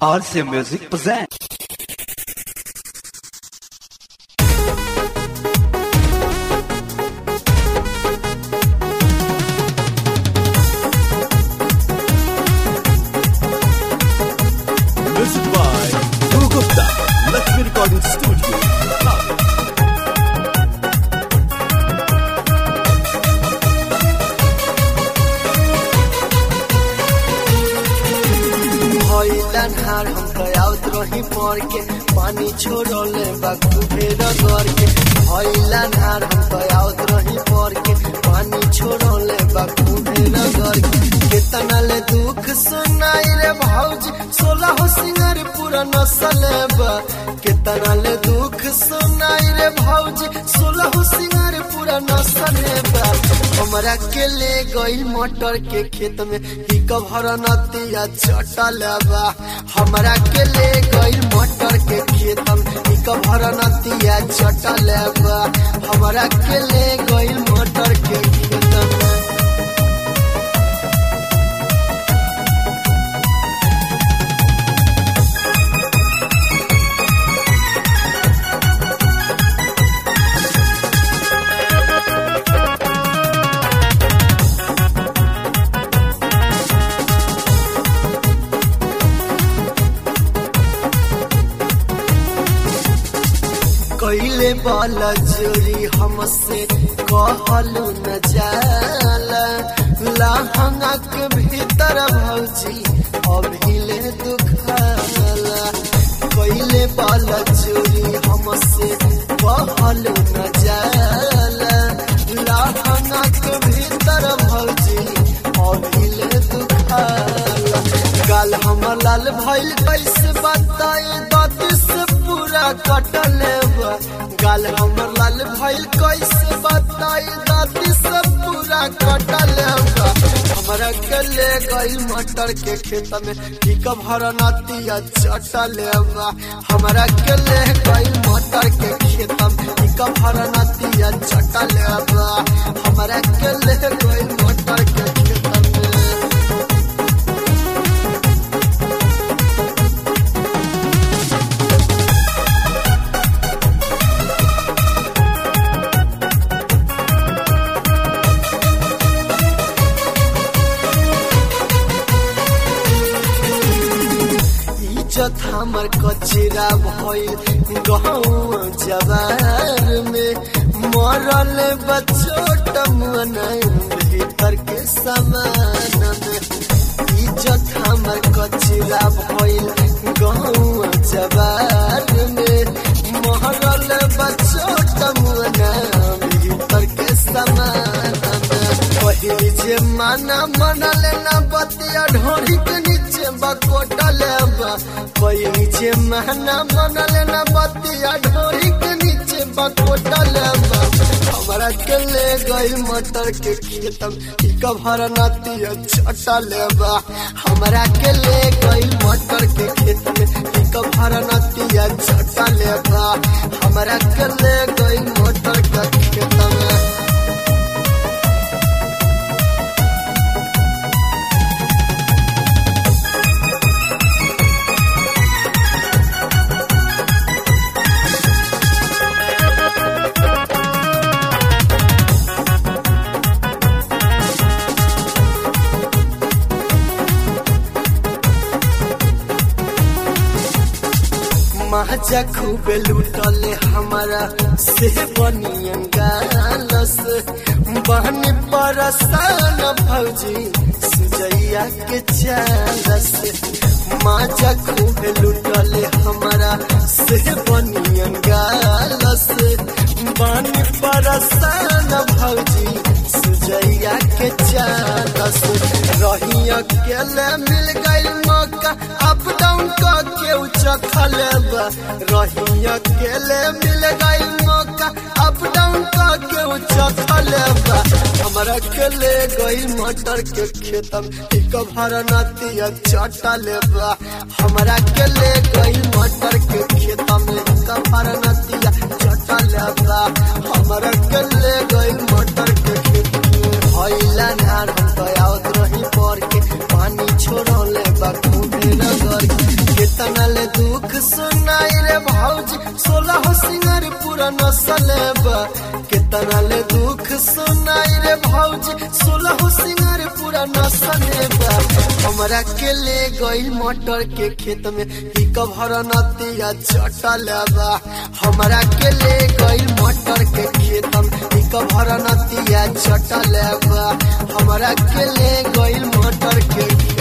RC Music present. Music by Guru Gupta, Lakshmi Recording Studio. भइला ढार हम गयावत रही पड़ के पानी छोड़ले बाकू फेर कर के भइला ढार हम गयावत रही पड़ के पानी छोड़ले बाकू फेर कर के केतना ले दुख सुनाई रे भौजी सोलह हो सिंगर पूरा नसल बा केतना ले दुख सुनाई रे भौजी सोलह हो सिंगर पूरा नसल बा हमरा के ले गई मटर के खेत में ही कभर नतिया चटल बा हमरा के ले गई मटर के खेत में ही कभर नतिया चटल बा हमरा के ले गई मटर के खेत में कैले वाला जोरी हमसे कहलू न जाला लहंगा के भीतर भौजी अभिले दुखाला कैले वाला जोरी हमसे कहलू न जाला लहंगा के भीतर भौजी अभिले दुखाला गाल हमर लाल भइल कैसे बताए दादी से पूरा कटल बा गाल हमर लाल भइल कैसे बताए दादी से पूरा कटल बा हमरा के ले गई मटर के खेत में ठीक भर नतिया चटल बा हमरा के ले गई मटर के खेत में ठीक भर नतिया चटल बा हमरा के ले गई मटर के खेत में इज्जत हमर कचरा भइल गहूँ जवार में मरल बचोट मन भीतर के समान में इज्जत हमर कचरा भइल गहूँ जवार में मरल बचोट मन भीतर के समान में पहली जे माना मनल ना बतिया ढोरी के नीचे बकोटल बा पहली जे माना मनल ना बतिया ढोरी के नीचे बकोटल बा हमरा के ले गई मटर के खेत में कभर नतिया चटल बा हमरा के ले गई मटर के खेत में कभर नतिया चटल बा हमरा के ले गई मटर के खेत में महाजा खूबे लूटले हमारा से बनियन गालस बहनी परसान भौजी सुजैया के चालस माजा खूबे लूटले हमारा से बनियन गालस बहनी परसान भौजी सुजैया के चालस रही अकेले मिल गई मौका अप डाउन के उचखल बा रही अकेले मिल गई मौका अप डाउन के उचखल बा हमरा के ले गई मटर के खेत में एक भर नतिया चटल बा हमरा के ले गई मटर के खेत में एक भर नतिया चटल बा हमरा के ले गई मटर के खेत में भइला नार हम तो आवत रही पर के पानी छोड़ले बा खूबे नगर के कितना ले दुख सुनाई रे भौजी सोलह सिंगर पूरा नसल बा कितना ले दुख सुनाई रे भौजी सोलह सिंगर पूरा नसल बा हमरा के ले गई मटर के खेत में ही कभर नतिया चटल बा हमरा के ले गई मटर के खेत में ही कभर नतिया चटल बा हमरा के ले गई मटर के खेत